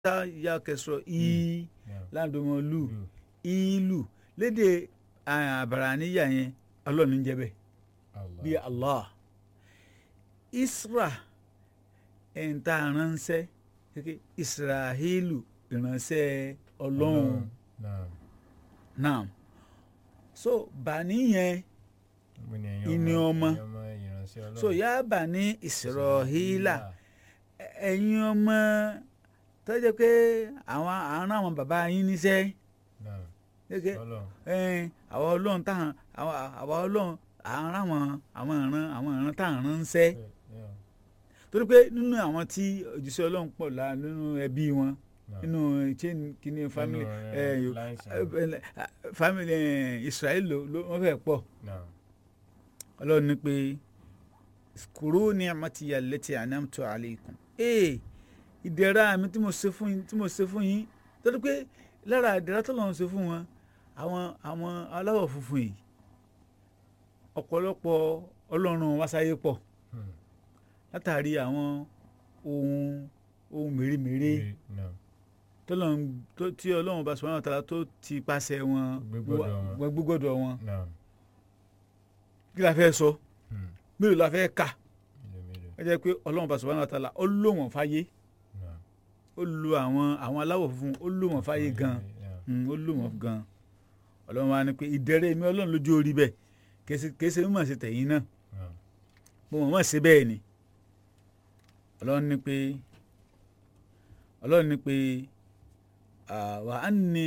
tá ya kẹsọ í Yeah. ládùmọ̀lù Mm. ìlú lédè àbàràníyà yẹn ọlọ́ọ̀ni ń jẹ́ bẹ́ẹ̀ Allah. bíi allah isra ẹ̀ǹta ránṣẹ́ kékeré israhílù ìránṣẹ́ ọlọ́run Naam. náà so bàní yẹn Mo ní ẹ̀yin Ìní ọmọ. ẹ̀yin ọmọ ìránṣẹ́ Ọlọ́run. so yá bàní ìsirọ̀hílà ẹ̀yin ọmọ tó jẹ́ pé àwọn àárín àwọn bàbá yín níṣẹ́ Naam. kékeré Ọlọ́run. ẹn àwọn ọlọ́run táwọn àwọn àwọn ọlọ́run àárín àwọn àwọn ìran àwọn ìran táwọn ránṣẹ́ Yeah. torí pé nínú àwọn tí òjíṣẹ́ ọlọ́run pọ̀ lá nínú ẹbí wọn Naam. nínú chain kìíní family Nínú, ẹ, eh, yo- lines ẹ, ẹ, family ẹ, Israel ló ló- wọ́n fẹ́ pọ̀ Naam. ọlọ́run ní pé kúrò ní àmàtìyà lẹ́tì ànámtò alaykum ee ìdẹ̀ra mi tí mo ṣe fún yín tí mo ṣe fún yín torí pé lára ìdẹ̀ra tó lọ́run ṣe fún wọn àwọn àwọn aláwọ̀ funfun yìí ọ̀pọ̀lọpọ̀ ọlọ́run wá sáyé pọ̀ Hmm. látàrí àwọn ohun ohun mèremère Naam. tọ́lọ́run tó- tí ọlọ́run bá subhanahu wa ta'ala tó ti pàṣẹ wọn Gbégbọ́dọ̀ wọn. wọ- gbégbọ́dọ̀ wọn Naam. kí la fẹ́ sọ Hmm. mélòó la fẹ́ kà Mélòó mélòó. ẹ jẹ́ pé ọlọ́run bá subhanahu wa ta'ala ó lò wọ́n fáyé Naam. ó lo àwọn àwọn aláwọ̀ funfun ó lò wọ́n fáyé gan Yeah. Mm, ó lò wọ́n gan ọlọ́run wa ni pé ìdẹ̀rẹ̀ mi ọlọ́run lójú orí bẹ́ẹ̀ kèsì- kèsì mímọ̀ sí tẹ̀yìn náà Naam. mo mọ̀ mọ̀ sí bẹ́ẹ̀ ni ọlọ́run ní pé ọlọ́run ní pé ah, wà á ní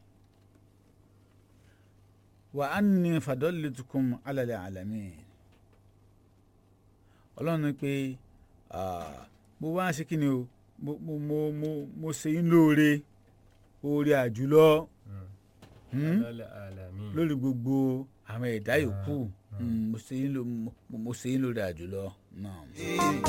wà á ní fadọ́lẹ́tukùn alẹ́ àlámì ọlọ́run ní pé ah, mo wá sí kí ni o mo mo mo mo mo ṣe yín lóore oore àjùlọ Hmm. hmm? Alal alamin. lórí gbogbo àwọn ẹ̀dá yòókù Ah, Mm, mo ṣe yín ló- mo- mo ṣe yín lóore àjùlọ náà.